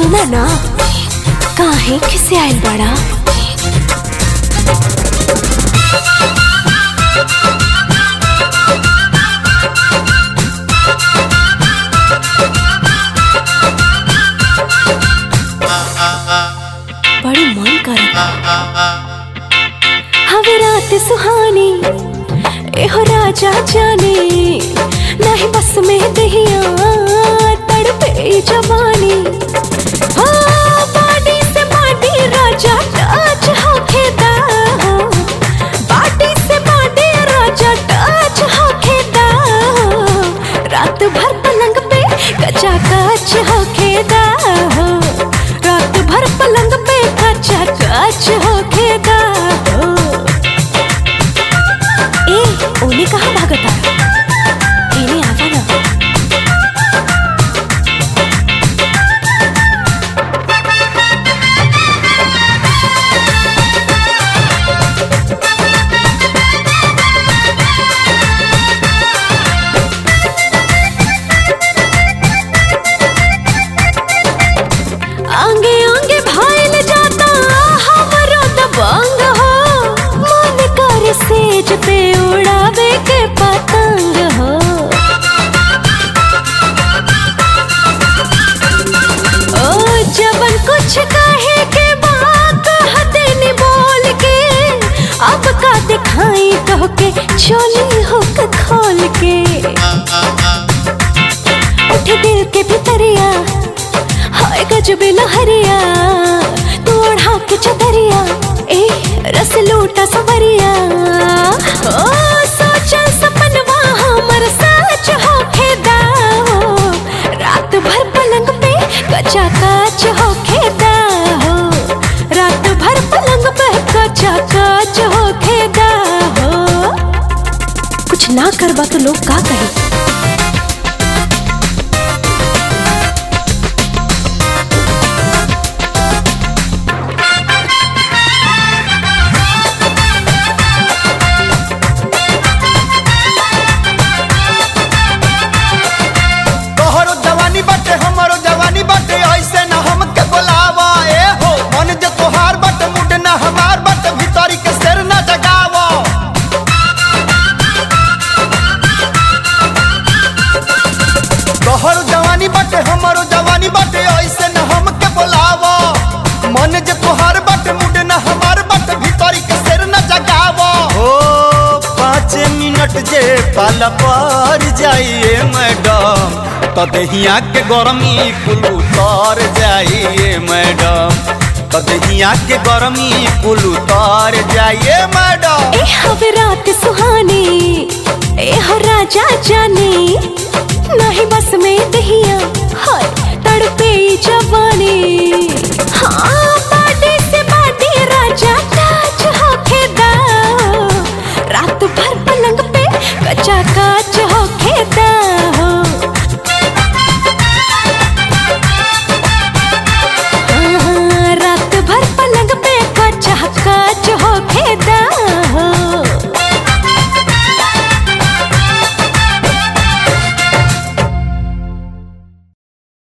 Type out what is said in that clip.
सुना ना काहे खिसे आइल बड़ा बड़ी मन करता हवे रात सुहानी एहो राजा जाने नहीं बस में दहिया तड़पे जवानी हाँ, बाडी से बाडी राजा टच होखेदा बाडी से बाडी राजा टच होखेदा रात भर पलंग पे कचा कच होखेदा रात भर पलंग पे कचा कच होखेदा ए ओने कहाँ भागता एने आवा ना आंगे आंगे भाईल जाता हमरो दबंग हो मन कर सेज पे उड़ावे के पतंग हो ओ जबन कुछ कहे के बात हदेनी बोल के अब का दिखाई तो के चोली हुक खोल के उठ दिल के भितरिया हाय गजब लहरिया तू ओढ़ा के चदरिया ए रस लूटा सवरिया ओ सोचल सपनवा हमर सच होखे दाओ रात भर पलंग पे कचा काच होखे दाओ रात भर पलंग पे कचा काच होखे दाओ कुछ ना करबा तो लोग का कहे तोहरो जवानी बाटे हमरो जवानी बाटे ऐसे न हमके बोलावा ए हो मन जे तोहार बाटे मुड न हमार बाटे भीतरी के शेर न जगावा तोहरो जवानी बाटे हमरो जवानी बाटे ऐसे न हमके बोलावा मन जे तोहार बाटे मुड न हमार बाटे भीतरी के शेर न जगावा ओ पाँच मिनट जे पाल पर जाइए मैडम तो दहिया के गरमी कुल उतर जाइए मैडम तो दहिया के गरमी कुल उतर जाइए मैडम ए हवे रात सुहानी ए हो राजा जानी नहीं बस में दहिया हाय तड़पे जवानी